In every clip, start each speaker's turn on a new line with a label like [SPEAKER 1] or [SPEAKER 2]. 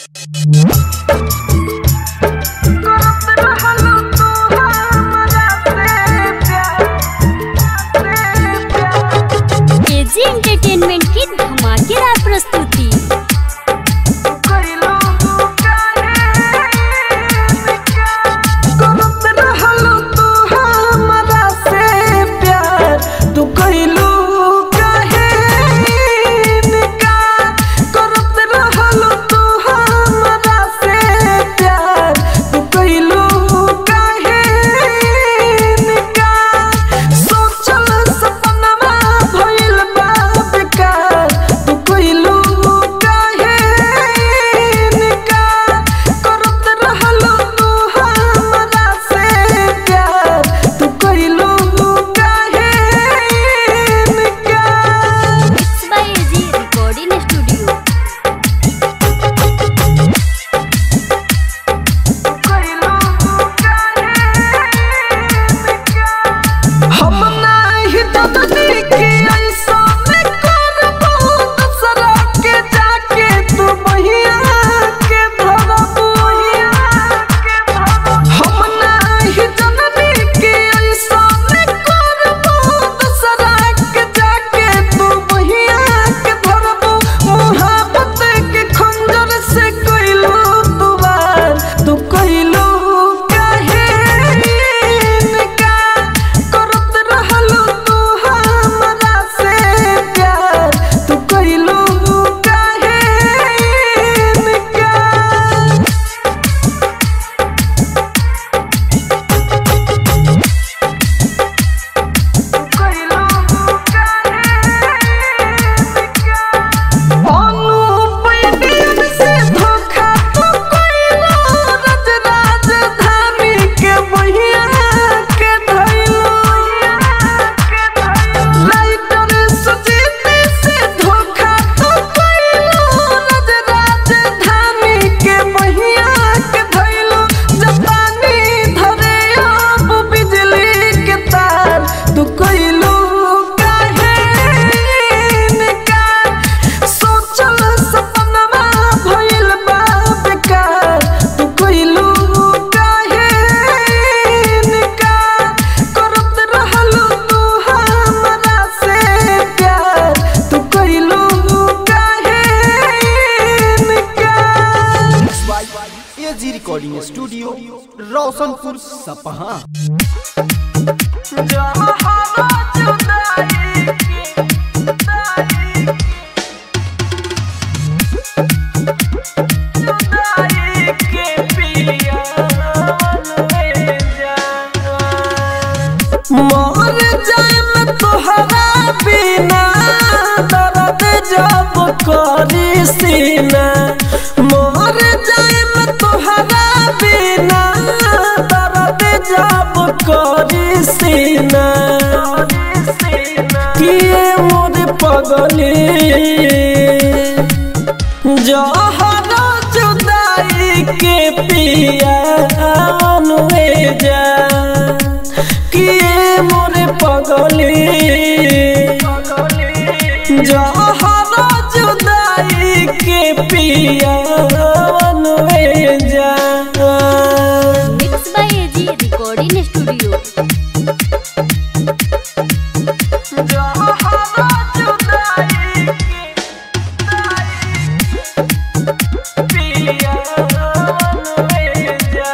[SPEAKER 1] KG entertainment की धमाकेदार प्रस्तुति mix by AG recording studio
[SPEAKER 2] हम नाही ददनी के ऐसा में करबो दूसरा के जाके तू बहिया के धरबो हम नाही ददनी के ऐसा में करबो दूसरा के जाके तू बहिया के धरबो मोहब्बत के खंजर से कइलो तू वार तू कइलो काहे इनकार करत रहलू तू हमरा से प्यार तू कइलू काहे इनकार अनुपैदिन से धोखा तू कइलो रज राजधानी के बहिया के धइलो लाइटर सुजीती से धोखा तू कइलो रज राजधानी के बहिया के धइलो जपानी धरे अब बिजली के तार तू कइलो काहे इनकार सोचल सपनमा भइल बा बेकार तू कइलू काहे इनकार करत रहलू तू हमरा से प्यार तू कइलू काहे इनकार
[SPEAKER 3] एजी रिकॉर्डिंग स्टूडियो रोशनपुर सपहा
[SPEAKER 2] जहाँ जुदाई की जुदाई जुदाई के पिया में जाना मर जाए तोहरा बिना दर्द जब करी सीना मर जाए तोहरा बिना दर्द जब करी सीना किए मोर पगली जहरा जुदाई के पिया अनुए जा किए मोरे पगली जहरा जुदाई के पिया अनुए जा
[SPEAKER 1] mix by AG recording studio
[SPEAKER 2] जहरा जुदाई के पिया अनुए जा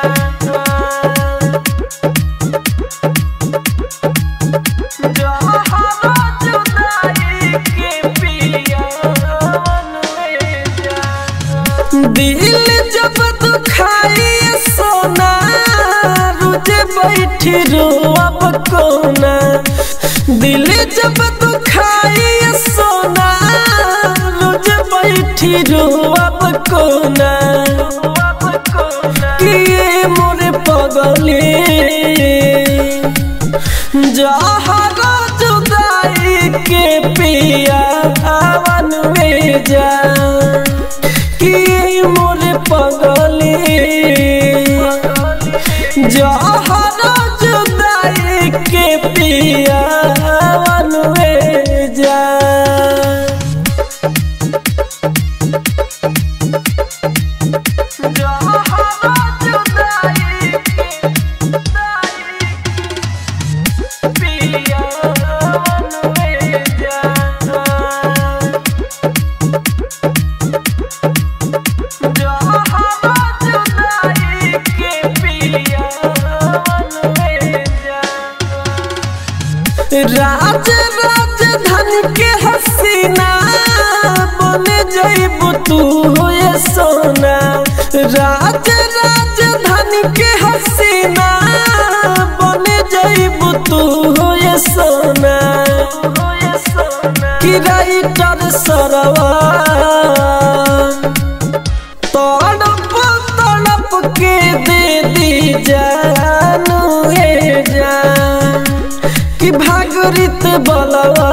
[SPEAKER 2] दिल जब दुखाई सोना रुझे बैठी रो अब कोना दिल जब दुखाई सोना रुझे बैठी रो अब कोना किए मोरे पगली जहरा जुदाई के पिया हवन में जा कि मोरे पगली जहरा जुदाई के पिया हवन में जा राज राजधानी के हसीना बन जाइबू तू हो ये सोना कि राइटर सरवा तड़प तड़प के दे दी जानू हे जान कि भागरित बलवा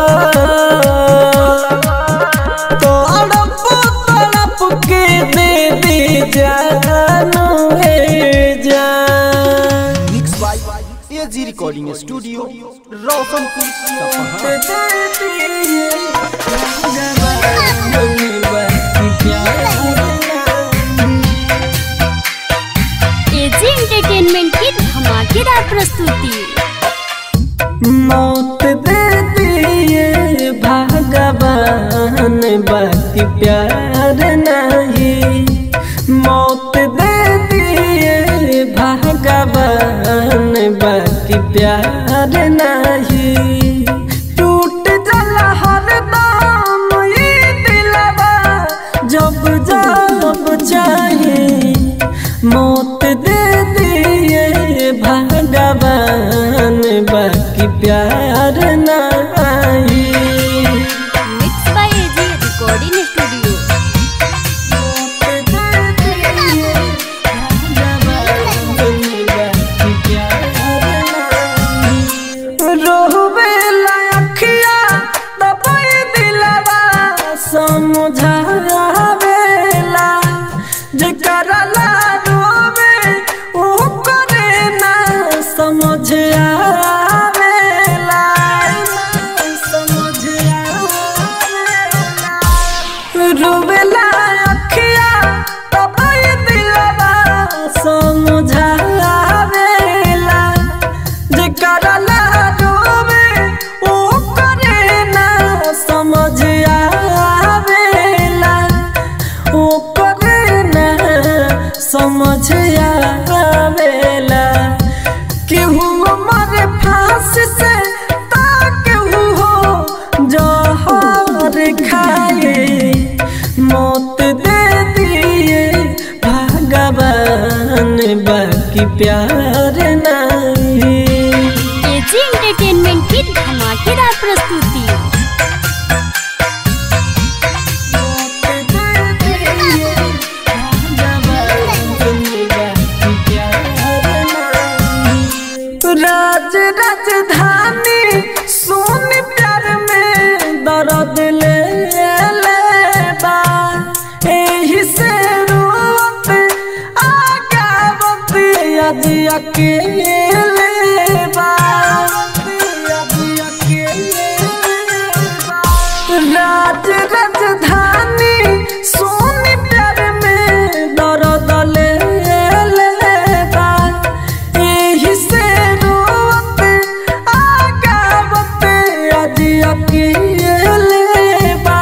[SPEAKER 2] तड़प तड़प के दे दी जानू हे जान
[SPEAKER 3] mix by AG recording studio Roshanpur Sapaha
[SPEAKER 1] AG entertainment की धमाकेदार प्रस्तुति
[SPEAKER 2] मौत दे दिए भगवान बाकी प्यार नहीं मौत दे दिए भगवान बाकी प्यार नहीं टूट जला हर दाम ये दिलवा जब जब चाहे मौत दे दिए भगवान बाकी प्यार नहीं
[SPEAKER 1] mix by AG recording studio
[SPEAKER 2] रोहबे लाखिया दबाई दिलवा समझावेला जेकरा ला रोवे ओ करे ना समझ आवेला समझ आवेला रोवेला अखिया दबाई दिलवा समझावेला जेकरा ला रोवे ओ करे ना समझ आवेला ओ करे ना समझ आवेला केहू मर फांस से ता केहू हो जहर खाए मौत दे दिए भगवान बाकी प्यार नहीं
[SPEAKER 1] एजी एंटरटेनमेंट की धमाकेदार प्रस्तुति
[SPEAKER 2] राज राजधानी सोन प्यार में दर्द ले लेबा एही से रोवत आगावत आज अकेले बा आज अकेले बा राज राजधानी सोन प्यार में दर्द ले लेबा एही से रोवत आगावत आज अकेले बा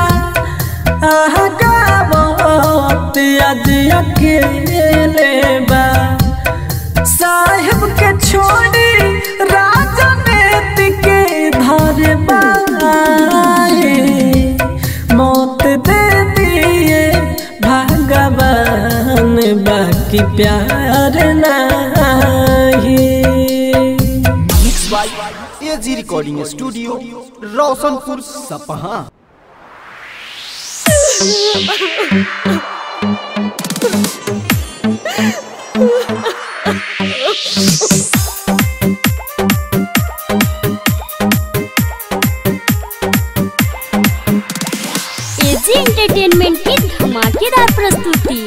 [SPEAKER 2] आगावत आज अकेले बा साहेब के छोड़ी राजा नेति के धर बाए मौत दे दिए भगवान बाकी प्यार नहीं
[SPEAKER 3] mix by AG recording studio Roshanpur Sapaha
[SPEAKER 1] AG entertainment की धमाकेदार प्रस्तुति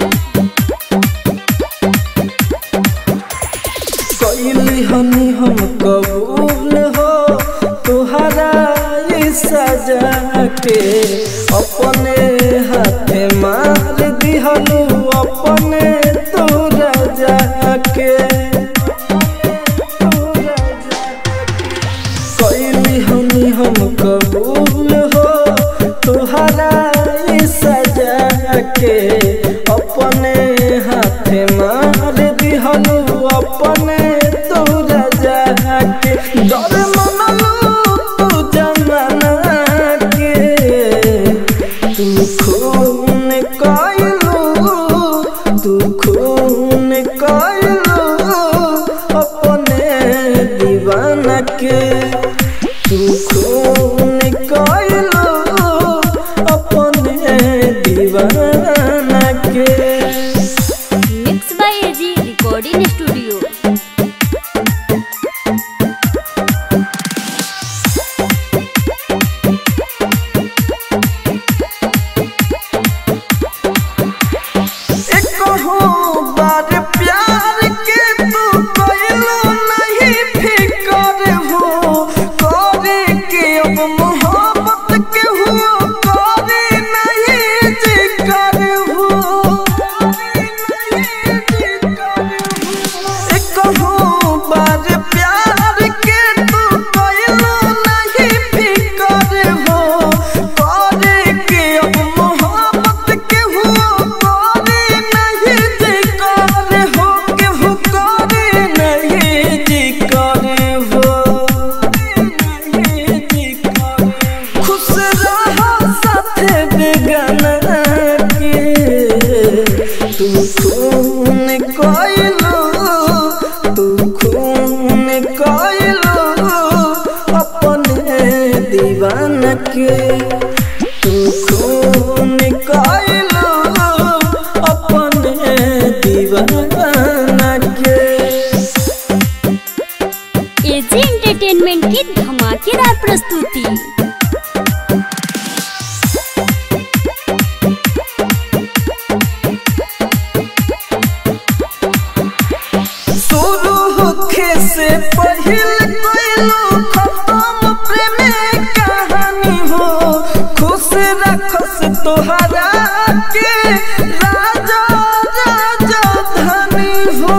[SPEAKER 2] कैली हनी हम कबूल हो तुहरा ये सजा के अपने हाथे मार दिहलू कहूँ बार प्यार के तू कैलो नहीं फिकर हो करे के अब मोहब्बत के हो करे नहीं जिकर हो कहूँ बार प्यार के तू कैलो नहीं फिकर हो करे के अब मोहब्बत के हो करे नहीं जिकर हो के हो करे नहीं जिकर हो खुश रहो साथे बेगाना के तू खून कोइलो तू खून कोइलो अपने दीवाना के तू खून कोइलो अपने दीवाना के
[SPEAKER 1] एजी एंटरटेनमेंट की धमाकेदार प्रस्तुति
[SPEAKER 2] शुरू होखे से पहिल कोइलो खत्म प्रेम कहानी हो खुश रखस तोहरा के राजा राजा धनी हो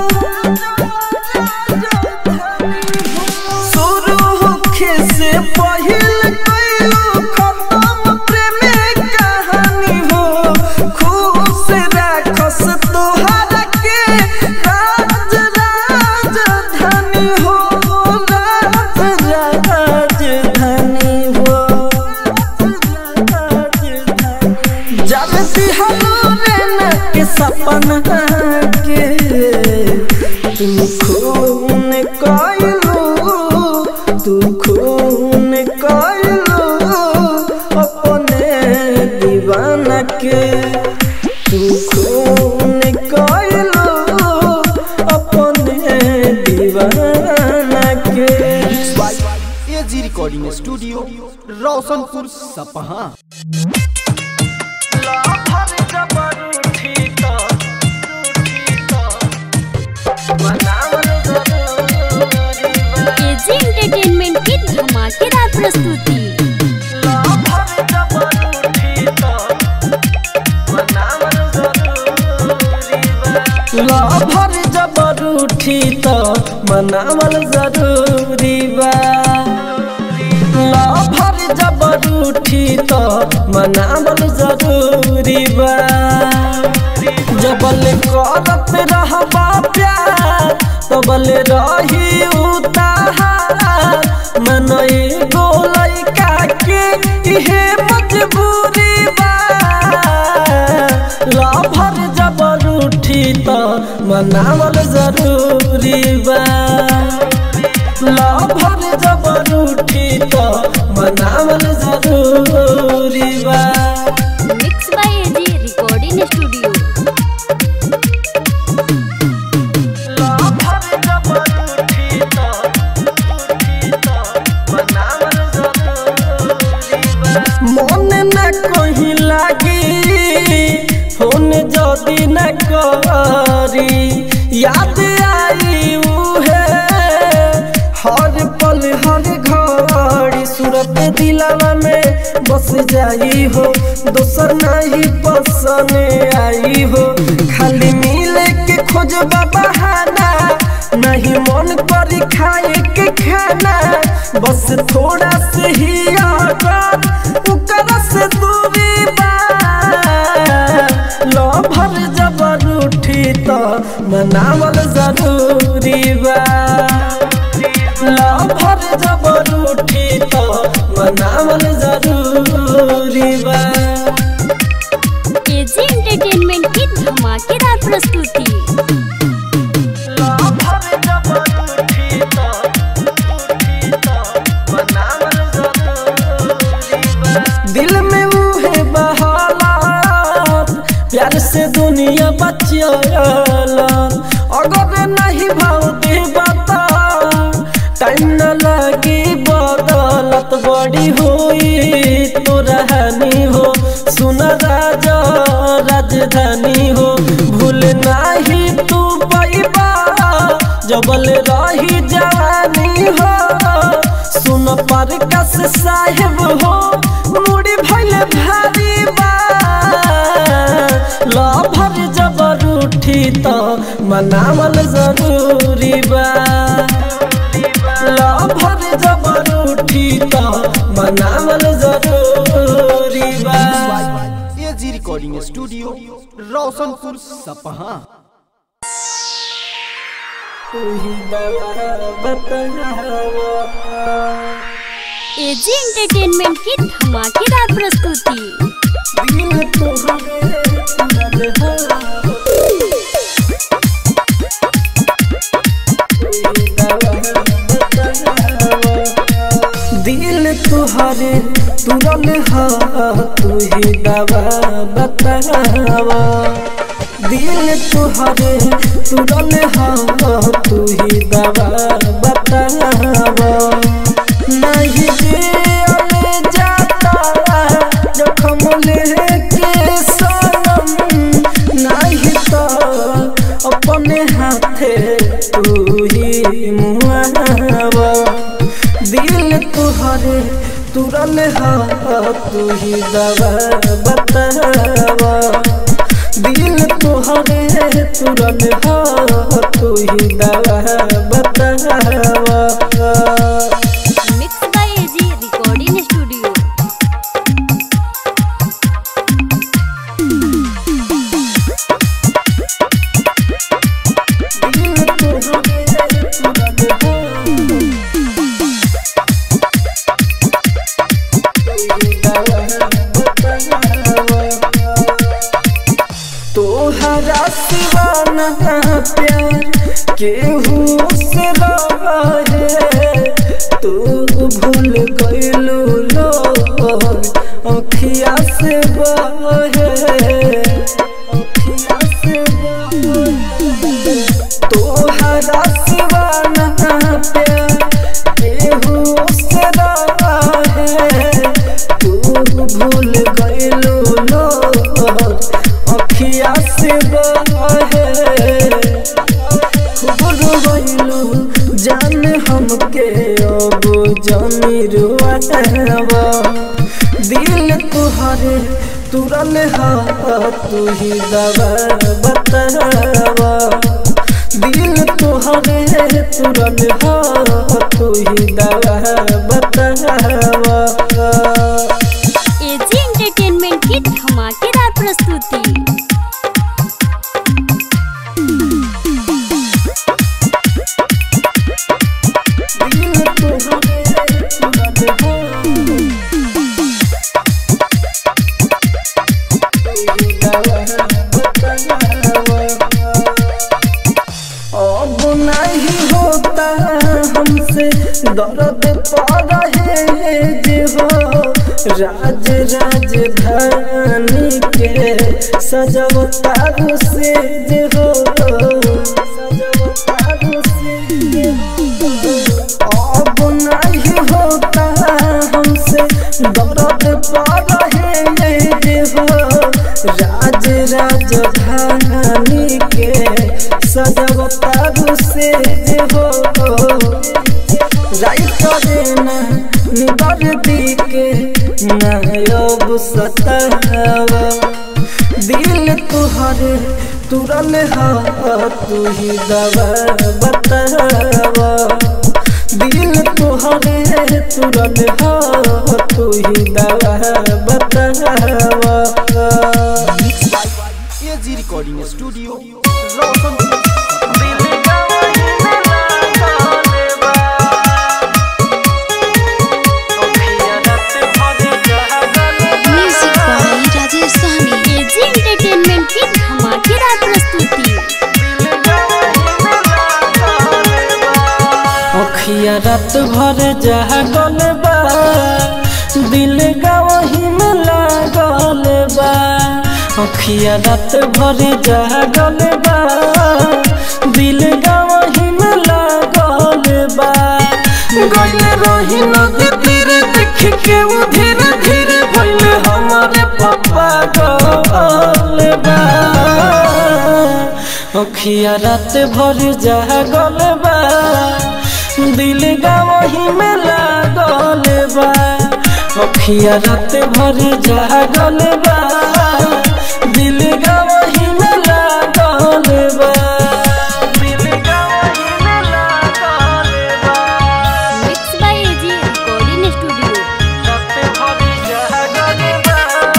[SPEAKER 2] शुरू होखे से पहिल कोइलो खत्म प्रेम कहानी हो खुश रखस तोहरा के राज राजधानी हो राज राजधानी हो जब बिहार के सपना के तुम खून कैलो तू खून कैलो अपने दीवाना के तू खून कैलो अपने दीवाना के
[SPEAKER 3] AG recording studio Roshanpur Sapaha
[SPEAKER 1] AG entertainment की धमाकेदार प्रस्तुति
[SPEAKER 2] लभर जबर उठी तो मनावल जरूरी बा लभर जबर उठी तो मनावल जरूरी बा जबल करत रहबा प्यार तबल रही उतार मन एगो लइका के इहे मजबूरी बा लभर जबर उठी तो मनावल जरूरी बा लभर जबर उठी तो मनावल जरूरी बा
[SPEAKER 1] mix by AG recording studio
[SPEAKER 2] lover जबर उठी तो उठी तो मनावल जरूरी बा मन न कहीं लागी फोन जदी न करी याद आई उहे हर पल हर घड़ी सूरत दिलावा में बस जाई हो दोसर नहीं पसंद आई हो खाली मिले के खोज बहाना नहीं मन करी खाए के खाना बस थोड़ा से ही आकर उकर से दूरी बा लभर जबर उठी तो मनावल जरूरी बा लभर जबर उठी तो मनावल जरूरी बा
[SPEAKER 1] एजी एंटरटेनमेंट की धमाकेदार प्रस्तुति
[SPEAKER 2] लभर जबर उठी तो उठी तो मनावल जरूरी बा दिल में उहे बहालात प्यार से दुनिया बचियाला अगर नहीं भाव दे बता टाइम न लगी बदलत बड़ी हुई तो रहनी हो सुन राजा राजधानी हो भूल जबल रही जवानी हो सुन पर कस साहेब हो मुड़ी भैले भारी बा लभर जबर उठी तो मनावल जरूरी बा लभर जबर उठी तो मनावल जरूरी बा
[SPEAKER 3] AG recording studio Roshanpur Sapaha
[SPEAKER 1] AG entertainment की धमाकेदार प्रस्तुति
[SPEAKER 2] दिल तुहरे तुरल हा तू ही दवा बतावा दिल तुहरे तुरल हा तू ही दवा बतावा नहीं दिल जाता जखम लेके सनम नहीं तो अपने हाथे तू ही मुआवा दिल तुहरे तुरल हा तू ही दवा बतावा दिल तुहरे तुरल हा तू ही दवा बतावा
[SPEAKER 1] mix by AG recording studio
[SPEAKER 2] तोहरा सिवाना प्यार केहू से रहे तू भूल गइलू लो अखिया से बहे अखिया से बहे तोहरा सिवाना प्यार केहू से रहे तू भूल गइलू लो अखिया से बहे खूब रोइलू जान हमके अब जानी रुआवा दिल तुहरे तुरल हा तू ही दवा बतावा दिल तुहरे तुरल हा तू ही दवा बतावा
[SPEAKER 1] एजी एंटरटेनमेंट की धमाकेदार प्रस्तुति
[SPEAKER 2] अब नहीं होता हमसे दर्द पा रहे जे हो राज राजधानी के सजवतारू से जे हो सजवतारू से जे हो अब नहीं होता हमसे दर्द पा रहे जे हो राज राजधानी के सजवतारू से जे हो राइट देना निबर दी के नयब सतावा दिल तुहरे तुरल हा तू ही दवा बतावा दिल तुहरे तुरल हा तू ही दवा बतावा
[SPEAKER 3] AG recording studio Roshanpur
[SPEAKER 4] music by Rajesh Sahni
[SPEAKER 1] AG entertainment की धमाकेदार प्रस्तुति
[SPEAKER 2] अखिया रात भर जागल बा दिल गवही में लागल बा अखिया रात भर जागल बा दिल गवही में लागल बा गइल रही नदी तीर देख के वो धीरे धीरे भइल हमारे पापा गल बा अखिया रात भर जागल बा दिल गावही में लागल बा अखिया रात भर जागल बा दिल गावही में लागल बा दिल गावही में लागल बा
[SPEAKER 1] mix by AG recording studio
[SPEAKER 2] रात भर जागल बा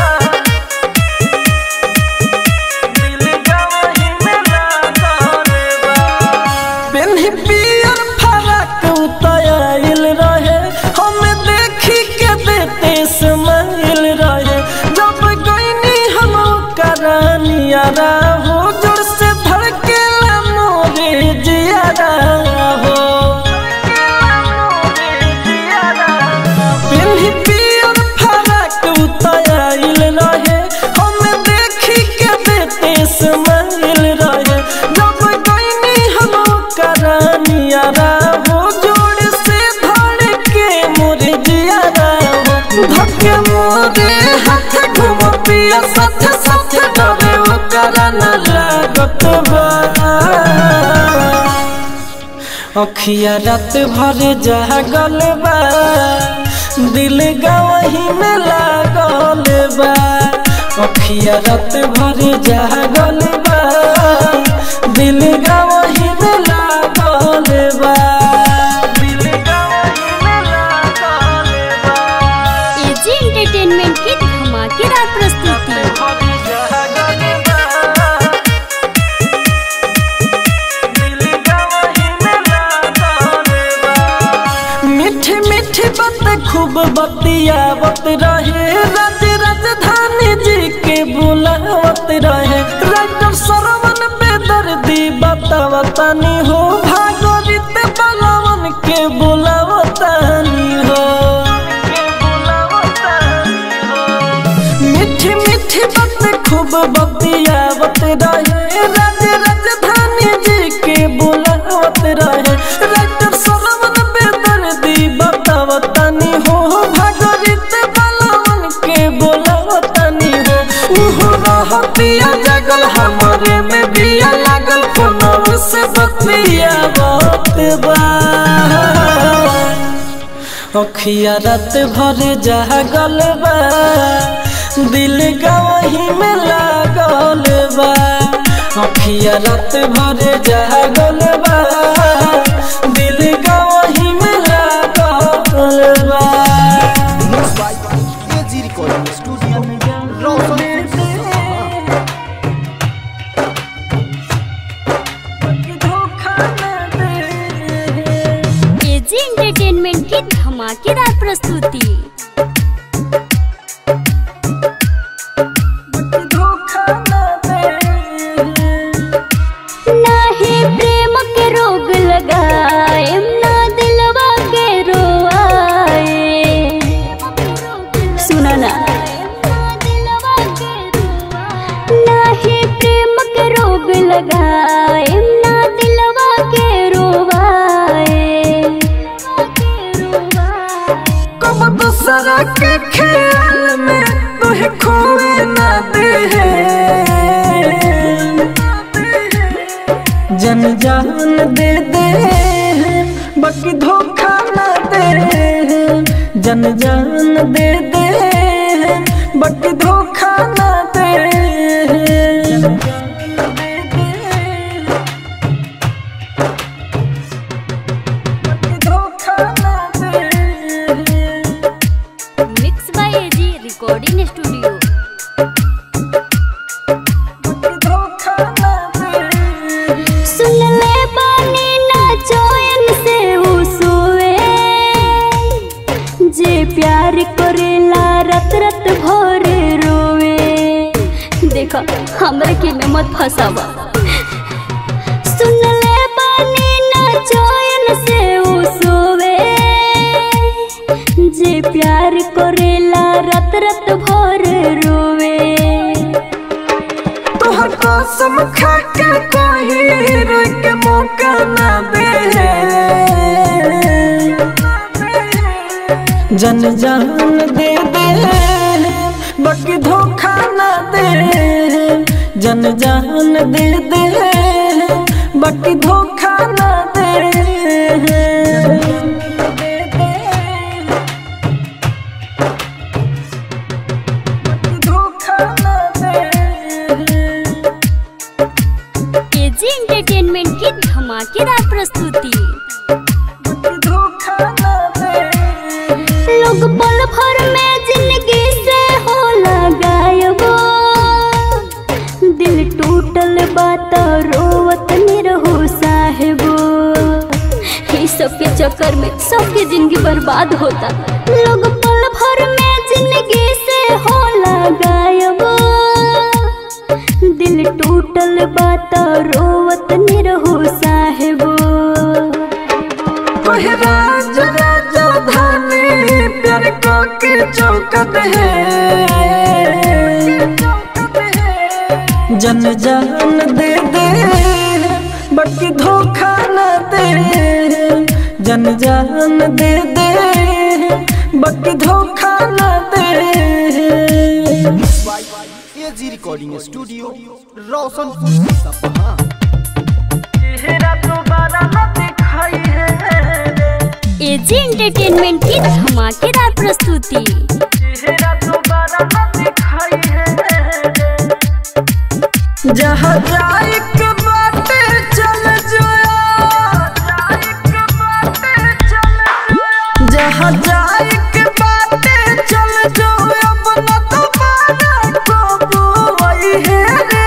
[SPEAKER 2] दिल गावही में लागल बा पेन्ही पियर फरक उतायल रहे हम देखी के देते समाइल रहे जब गईनी हम करानिया हो जोर से धड़के मोरे जियारा हो पेन्ही पियर फरक उतायल रहे हम देखी के देते समाइल रहे जब गईनी हम करानिया हो जोड़ से धड़के मोरे जियारा हो धक्के मोरे हाथ घुम पिया साथ साथ डरे वो कराना लागत बा अखिया रात भर जागल बा दिल गवही में लागल बा अखिया रात भर जागल बा दिल गवही में लागल बा दिल गवही में लागल बा
[SPEAKER 1] एजी एंटरटेनमेंट की धमाकेदार प्रस्तुति
[SPEAKER 2] भर जागल बा दिल गवही में लागल बा मीठी मीठी बात खूब बतियावत रहे राज राजधानी जी के बुलावत रहे राइटर सरवन बेदर्दी बतावतानी हो भागोरित बलवन के बुलावतानी हो मीठी मीठी बात खूब बतियावत रहे राज राजधानी जी के बुलावत रहे राइटर सरवन बेदर्दी बतावतानी हो भागरित बलवन के बुलावतानी हो उहो रहतिया जगल हमरे में बिया लागल फोनव से बतियावत बा अखिया रात भर जागल बा दिल गवही में लागल बा अखिया रात भर जागल बा दिल गवही में लागल बा
[SPEAKER 3] mix by AG recording studio Roshan
[SPEAKER 2] धोखा न दे
[SPEAKER 1] एजी एंटरटेनमेंट की धमाकेदार प्रस्तुति
[SPEAKER 2] धोखा न दे
[SPEAKER 1] नाही प्रेम के रोग लगाए ना दिलवा के रोआए सुना ना नाही प्रेम के रोग लगाए ना दिलवा के रोवाए
[SPEAKER 2] कब दूसरा के ख्याल में तुहे खोए ना दे जन जान दे दे बाकी धोखा ना दे जन जान दे दे बाकी धोखा ना दे बाकी धोखा ना दे
[SPEAKER 1] mix by AG recording studio
[SPEAKER 2] धोखा ना दे
[SPEAKER 1] सुन ले बानी ना चोयन से हुसुए जे प्यार करेला रत रत भोर रोवे देखो हमरे के में मत फसावा सुन ले बानी ना चोयन से हुसुए जे प्यार करेला रत रत भोर रोवे
[SPEAKER 2] तोहर कसम खा के कोई रोक के मौका ना दे जन जान दे दे बाकी धोखा ना दे जन जान दे दे
[SPEAKER 1] एजी एंटरटेनमेंट की धमाकेदार प्रस्तुति
[SPEAKER 2] धोखा ना दे
[SPEAKER 1] लोग पल भर में जिंदगी से हो गायब दिल टूटल बात रोवत निरहो साहेबो इस सब के चक्कर में सबके जिंदगी बर्बाद होता लोग पल भर में जिंदगी से हो गायब दिल टूटल बात रोवत निरहो साहेबो
[SPEAKER 2] ओहे राज राजधानी प्यार को के चौकत है जन जान दे दे बाकी धोखा न दे जन जान दे दे बाकी धोखा न दे
[SPEAKER 3] AG recording studio Roshanpur Sapaha
[SPEAKER 2] चेहरा दोबारा न दिखाई है
[SPEAKER 1] एजी एंटरटेनमेंट की धमाकेदार प्रस्तुति
[SPEAKER 2] चेहरा दोबारा न दिखाई है जहाँ जाए के बाटे चल जाओ जहाँ जाए के बाटे चल जाओ अब न दोबारा कबो आई है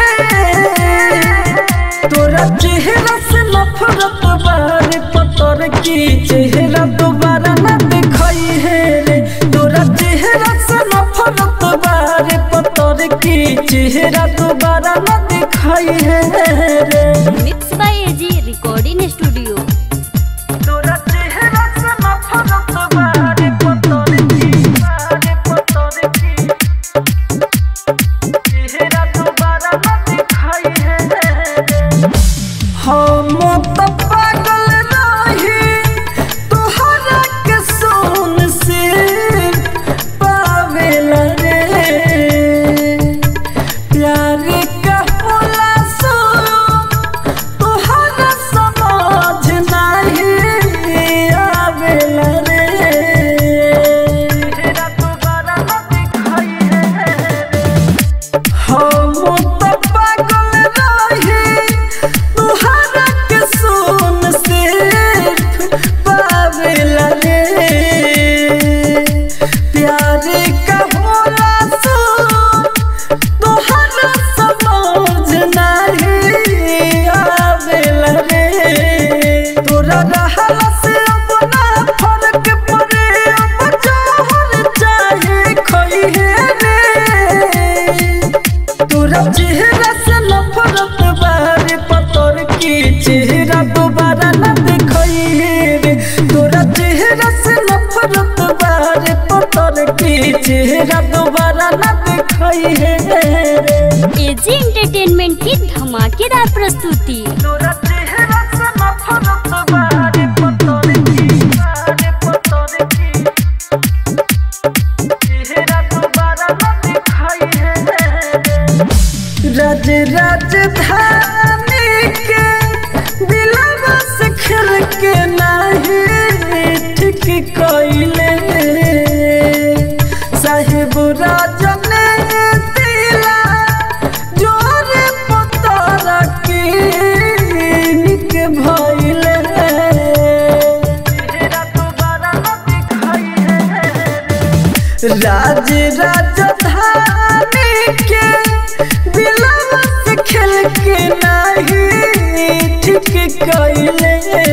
[SPEAKER 2] रे तोरा चेहरा से नफरत बारे पतर की चेहरा दोबारा न दिखाई है रे तोरा चेहरा से नफरत बारे पतर की चेहरा दोबारा न दिखाई है रे
[SPEAKER 1] mix by AG recording studio
[SPEAKER 2] तोरा चेहरा से नफरत बारे पतर की बारे पतर की चेहरा दोबारा न दिखाई है रे हम तो पागल रही तोहरा के सोन से पावेला रे प्यार का होला सो तोहरा समझ नहीं आवेला रे तेरा दोबारा न दिखाई है हम तो पागल रही तुहरा के सोन से पावेला रे प्यार का होला सो तुहरा समझ नहीं आवेला रे तोरा रहला से अपना फर्क पड़े अब जोहर चाहे खोई है रे तोरा चेहरा से नफरत बारे पतर की चेहरा दोबारा न दिखाई रे तोरा चेहरा से नफरत बारे पतर की चेहरा दोबारा न दिखाई रे
[SPEAKER 1] एजी एंटरटेनमेंट की धमाकेदार प्रस्तुति
[SPEAKER 2] तोरा चेहरा से नफरत बारे पतर की बारे पतर की चेहरा दोबारा न दिखाई है राज राजधानी के दिलवा से खेल के नहीं ठीक कइले साहेब राजन दिला जोरे पतारा के निक भइले चेहरा दोबारा न दिखाई है राज राजधानी के दिलवा से खेल के नहीं ठीक कइले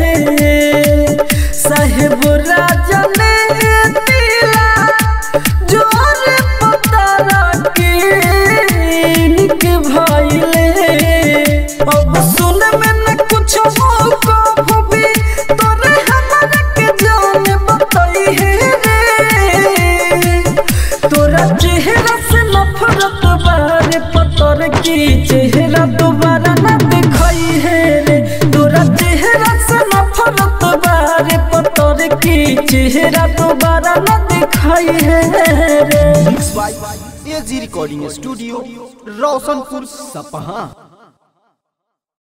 [SPEAKER 2] साहेब राजा ने दिला जोर पतारा के निक भइले अब सुन में न कुछ हो को भी तोरे हमरा के जान बताई है रे तोरा चेहरा से नफरत बारे पतर की चेहरा दोबारा न दिखाई है रे तोरा चेहरा से नफरत बारे पतर की चेहरा दोबारा न दिखाई है रे
[SPEAKER 3] mix by AG recording studio Roshanpur सपहा